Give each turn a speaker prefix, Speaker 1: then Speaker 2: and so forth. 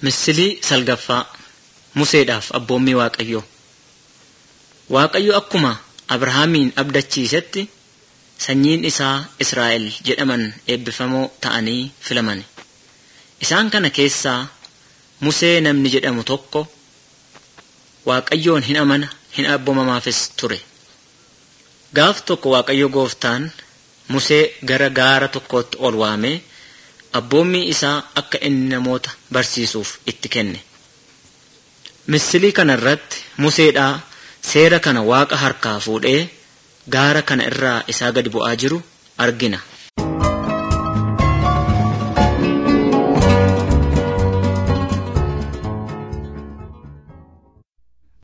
Speaker 1: Misilii salgaffaa Museedhaaf abboommii Waaqayyoo. Waaqayyo akkuma Abrahaamiin abdachiisetti sanyiin isaa Israa'el jedhaman eebbifamoo ta'anii filamani. Isaan kana keessaa Musee namni jedhamu tokko Waaqayyoon hin amana hin abboomamaafis ture. Gaaf tokko Waaqayyo gooftaan Musee gara gaara tokkootti ol waamee abboommii isaa akka inni namoota barsiisuuf itti kenne. Misilii kana irratti Museedhaa seera kana Waaqa harkaa fuudhee gaara kana irraa isaa gadi bu'aa jiru argina.